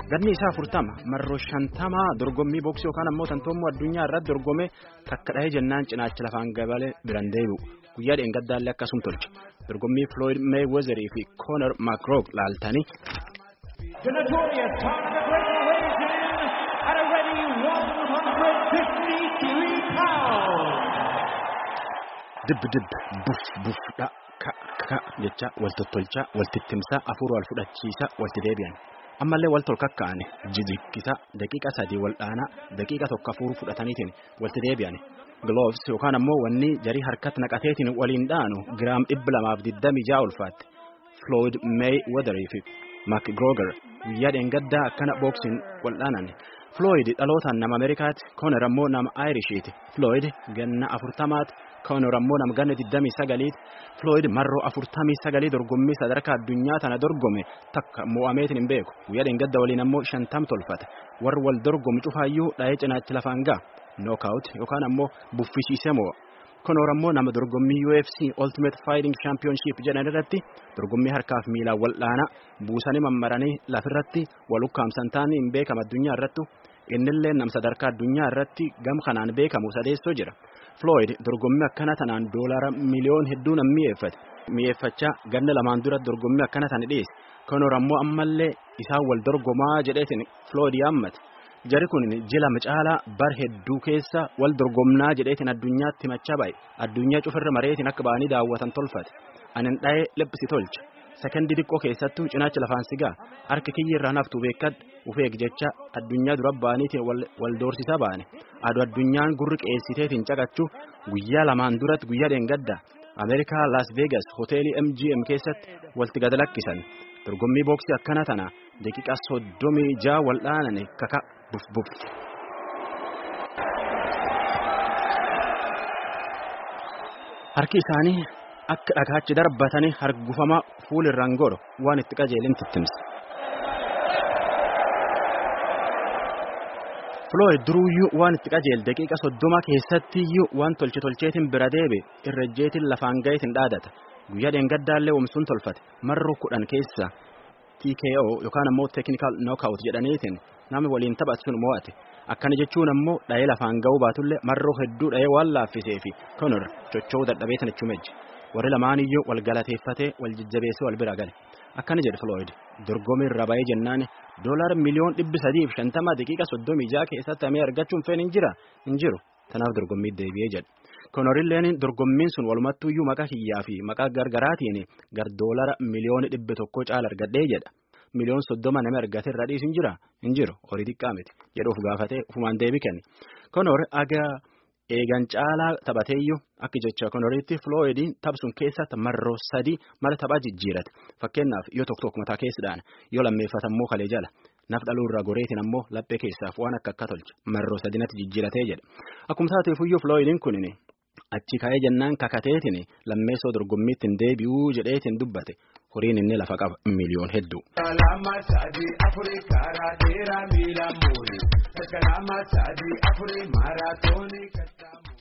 ganni isaa afurtama marroo shantamaa dorgommii booksii yookaan ammoo tantoommoo addunyaa irratti dorgome takka dhahee jennaan cinaacha lafaan gabalee biran deebi'u guyyaa dheengaddaallee akkasum tolche dorgommii Floyd Mayweather fi Conor McGregor laaltanii. The notorious Conor McGregor weighs in at a ready 153 pounds. Dib dib buf buf dha ka ka jecha wal tottolchaa wal tittimsaa afur wal fudhachiisa walti deebi'an. ammallee wal tolkakka'an jijikkisa daqiiqa sadii wal dhaanaa daqiiqa tokko afur fudhataniitiin walti deebi'an gloves yookaan ammoo wanni jarii harkatti naqateetiin waliin dhaanu giraam dhibba lamaaf digdami ja'a ulfaatti Floyd Mayweather fi McGregor guyyaa dheengaddaa akkana booksiin wal dhaanan Floyd dhalootaan nama Ameerikaati Conor ammoo nama Irishiiti Floyd ganna afurtamaati Conor ammoo nama ganna digdamii sagaliiti Floyd marroo afurtamii sagalii dorgommii sadarkaa addunyaa tana dorgome takka mo'ameetiin hin beeku guyyaa dheengadda waliin ammoo shantam tolfate warri wal dorgomu cufaayyuu dha'ee cinaachi lafaan ga'a knockout yookaan ammoo buffisiisee mo'a. Conor ammoo nama dorgommii UFC Ultimate Fighting Championship jedhan irratti dorgommii harkaaf miilaan wal dhaanaa buusanii mammaranii lafirratti wal ukkaamsan taanii hin beekamu addunyaa irrattu innillee nam sadarkaa addunyaa irratti gam kanaan beekamu sadeessoo jira. Floyd dorgommii akkana tanaan doolara miliyoon hedduu nam mi'eeffate. Mi'eeffachaa ganna lamaan dura dorgommii akkana tana dhiyeesse. Conor ammoo ammallee isaan wal dorgomaa jedheetiin Floyd yaammate. Jari kun jila macaalaa bar hedduu keessa wal dorgomnaa jedheetiin addunyaatti himachaa baay'e. Addunyaa cufirra mareetiin akka ba'anii daawwatan tolfate. Anin dha'ee liphisi tolcha. Sekondii xiqqoo keessattuu cinaacha lafaan sigaa harka kiyya irraa naftuu beekadhu ufeeg jecha addunyaa dura ba'aniitiin wal doorsisaa ba'ane. Adu addunyaan gurri qeessiteetiin caqachuu guyyaa lamaan duratti guyyaa dheengadda Ameerikaa Las Vegas hoteelii MGM keessatti walti gad lakkisan. Dorgommii booksii akkana tana daqiiqa soddomii ja'a wal dhaanane kaka buf buf. Harki isaanii akka dhagaachi darbatanii hargufamaa fuulirraan godhu waan itti qajeelin tittimsa. Floyd duruuyyuu waan itti qajeele daqiiqa soddoma keessattiyyuu waan tolche tolcheetiin bira deebe irra ejjeetiin lafaan gaheetiin dhaadata. Guyyaa dheengaddaallee womsuun tolfate marroo kudhan keessa TKO yookaan ammoo technical knockout jedhaniitiin namni waliin taphatu sun mo'ate. Akkana jechuun ammoo dha'ee lafaan ga'uu baatullee marroo hedduu dha'ee waan laaffisee fi Conor chocho'uu dadhabee sana chumeji. Warri lamaaniyyuu wal galateeffatee wal jajjabeessee wal bira gale. Akkana jedhe Floyd dorgommii irra ba'ee jennaan doolaar miliyoon dhibbi sadiif shantama daqiiqa soddomii ja'a keessatti amee argachuun feen hin jira hin jiru. Tanaaf dorgommii deebi'ee jedhe. Konorilleen dorgommiin sun walumattuuyyuu maqaa kiyyaa fi maqaa gargaraatiin gar doolara miliyoona dhibba tokko caala argadhee jedha. Miliyoon soddoma nama argate irra dhiisu hin jira hin jiru horii xiqqaa miti jedhuuf gaafatee ufumaan deebii kenne. Konor aga eegan caalaa taphateeyyuu akka jecha konoritti Flooyidiin tapsuun keessatti marroo sadii mala taphaa jijjiirate. Fakkeenyaaf yoo tokko tokko mataa keessadhaan yoo lammeeffatammoo kalee jala. Naf dhaluurraa goreetiin ammoo laphee keessaaf waan akka akka tolcha marroo sadinatti jijjiiratee jedha. Akkuma taateefuyyuu Flooyidiin kunin achi ka'ee jennaan kakateetiin lammeessoo dorgommiitti hin deebi'uu jedheetiin dubbate horiin inni lafa qaba miliyoon hedduu. Kalama sadii afurii karaa dheeraa miila muuri. Kalama sadii afurii maaraatoonii kattaamu.